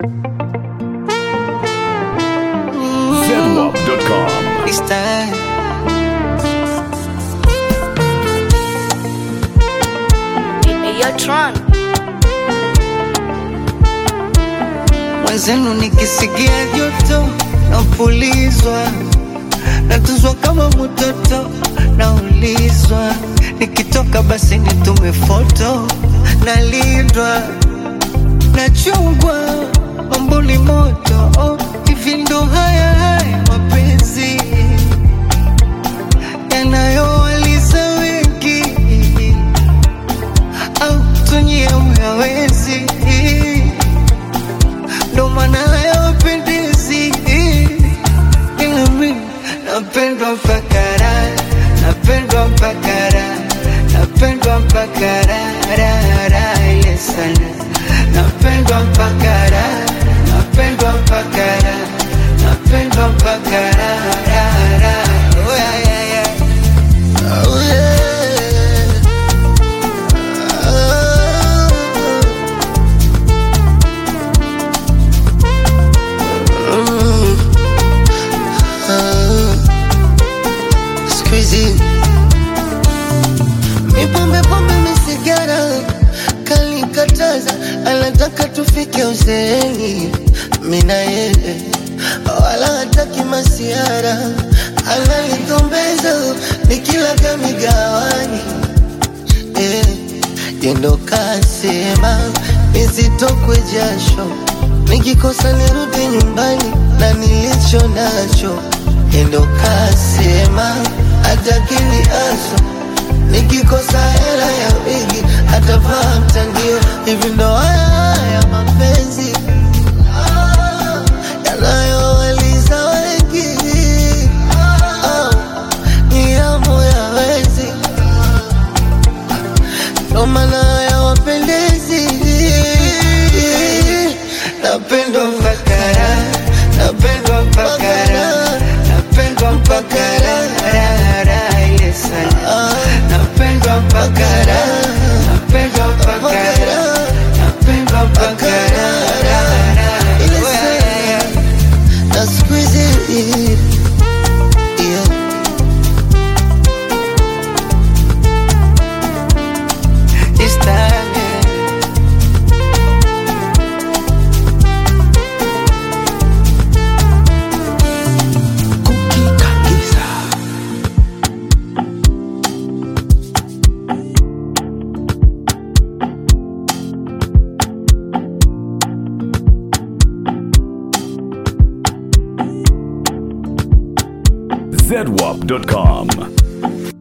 Zedwap.com. It's time. Hey, Tron. Mwenzenu nikisikia joto napulizwa, natuzwa kama mtoto, naulizwa nikitoka basi nitume foto, nalindwa nachungwa, mambo ni moto oh, hivi ndo haya haya mapenzi yanayowaliza wengi au tunyie uyawezi ndo maana hayawapendezi ila mi napendwa mpaka raha napendwa mpaka raha napendwa mpaka raha raha raha ile sana napendwa mpaka raha napendwa mpaka raha napendwa mpaka raha raha raha oh yeah yeah yeah oh yeah Squeezy Mipombe pombe misigara kalikataza, anataka tufike uzeeni, mina yeye wala hataki masiara, ananitombeza nikilaga migawani eh, yendo kasema nisitokwe jasho, nikikosa nirudi nyumbani na nilicho nacho. Yendo kasema atakili aso, nikikosa hela ya wigi atavaa mtandio. Hivi ndo haya haya mapenzi ah, yanayowaliza wengi ah, ni yamu ya wezi ndo maana hayawapendezi. Napendwa mpaka raha, napendwa mpaka raha, napendwa mpaka raha, raha, raha ile sana. Napendwa mpaka raha, napendwa mpaka raha, napendwa mpaka raha, raha, raha ile sana. Na siku hizi yeah. It's time, yeah. Zedwap.com.